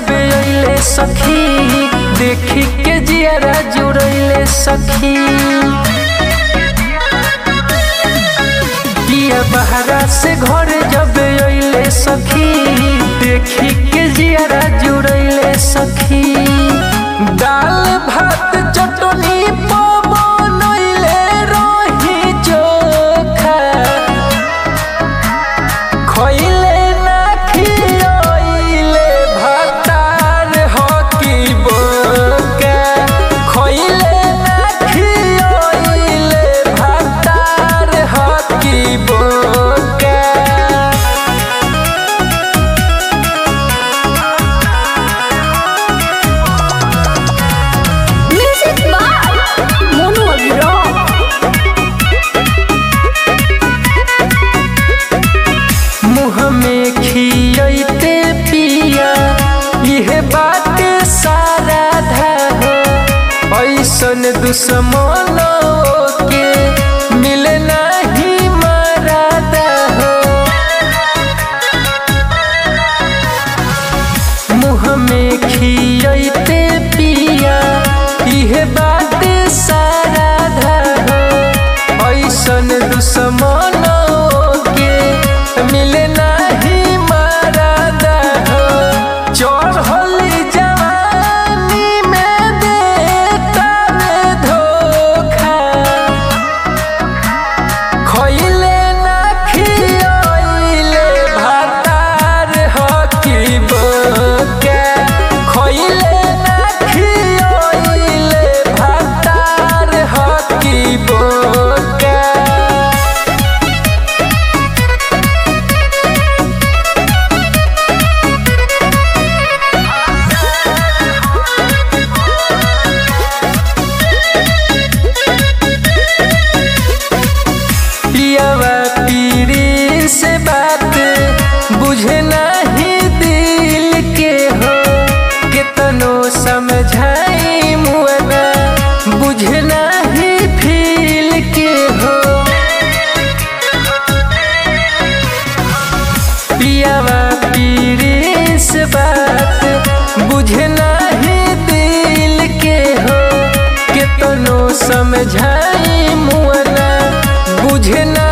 जब अइले सखी देखी के जियरा जुड़ैले सखी पिया बहरा से घर जब अइले सखी देखी के जियरा जुड़ैले सखी दाल भात चटनी पवनैले रही चोखा खइले ना खियइले भातार हकी बोका खइले ना खियइले भातार हकी बोका Music by Mono Abhiraj. मुँह में खियते पिया इहे बात सारा हो ऐसन दुश्मन के मिले नहीं मरादा हो मुँह में खियते पिया इहे बात सारा हो ऐसन दुश्मन के मिले नहीं मरादा हो चढ़ली जवानी में देता रे धोखा खइले ना खियइले भातार हकी बोका खइले ना खियइले भातार हकी बोका पियावा पीरी से बात बुझे नहीं दिल के हो कितनो समझाई मुअना बुझे नहीं फील के हो पियावा पीरी से बात बुझे नहीं दिल के हो कितनो समझाई मुअना बुझे ना